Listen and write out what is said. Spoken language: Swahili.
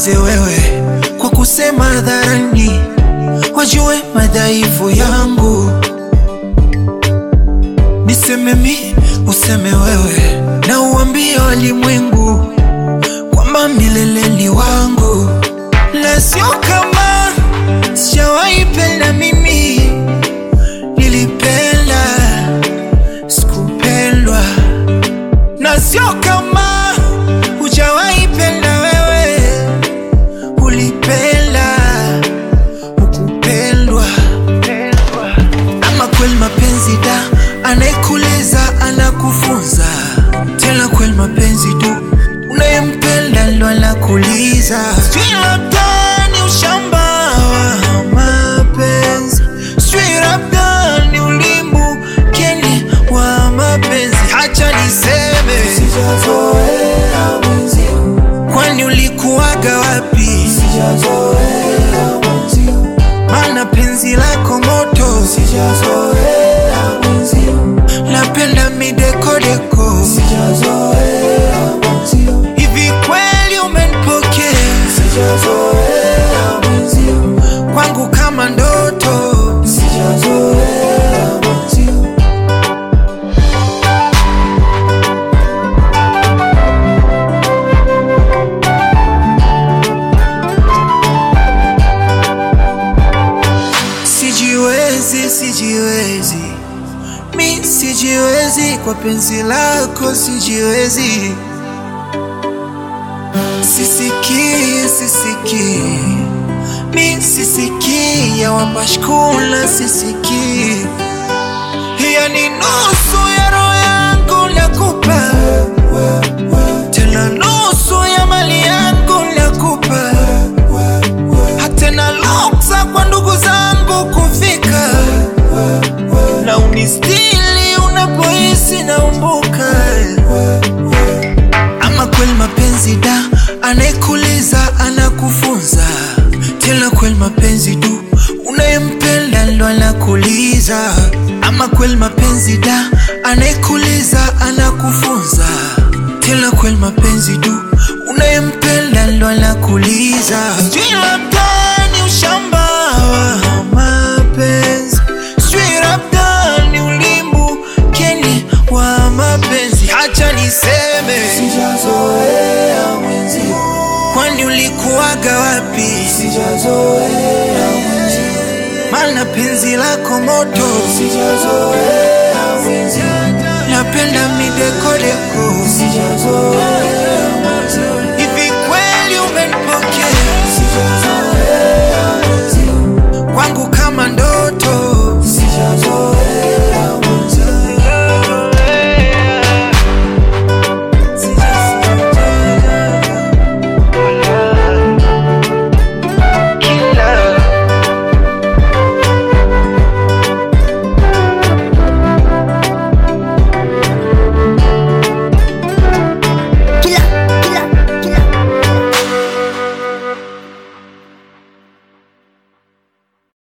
ninyamaze wewe kwa kusema hadharani, wajue madhaifu yangu. Niseme mi, useme wewe, na uambie walimwengu kwamba milele ni wangu, la sio kama sijawahi penda mimi, nilipenda sikupendwa, na sio kama hujawahi penda wewe, ulipenda ukupendwa. Ama kweli mapenzi da, anayekuuliza anakufunza tena. Kweli mapenzi tu, unayempenda ndo anakuuliza. Sijui labda ni ushamba wa mapenzi, sijui labda ni ulimbu keni wa mapenzi. Hacha niseme, Sijazoea mwenzio, kwani ulikuwaga wapi? sijazoea mwenzio, Maana penzi lako moto, sijazoea mwenzio, napenda midekodeko. sijazoea mwenzio, Hivi kweli umenipokea sijazoea mwenzio, kwangu kama ndoto? sijazoea mwenzio. Sijiwezi, sijiwezi, mi sijiwezi kwa penzi lako, sijiwezi. Sisikii, sisikii, mi sisikii ya wapashkula, sisikii. Hiya ni nusu ya roho yangu nakupa, tena nusu ya mali yangu nakupa hata na luksa kwa ndugu zangu kufika na unistili unapohisi naumbuka. Ama kweli mapenzi da, anayekuuliza anakufunza tena. Kweli mapenzi tu, unayempenda ndo anakuuliza. Ama kweli mapenzi da, anayekuuliza anakufunza tena. Kweli mapenzi tu, unayempenda ndo anakuuliza. Sijui labda ni ushamba wa mapenzi, sijui labda ni ulimbu keni wa mapenzi. Hacha niseme, Sijazoea mwenzio, kwani ulikuwaga wapi? sijazoea mwenzio, Maana penzi lako moto, sijazoea mwenzio, napenda midekodeko. sijazoea mwenzio.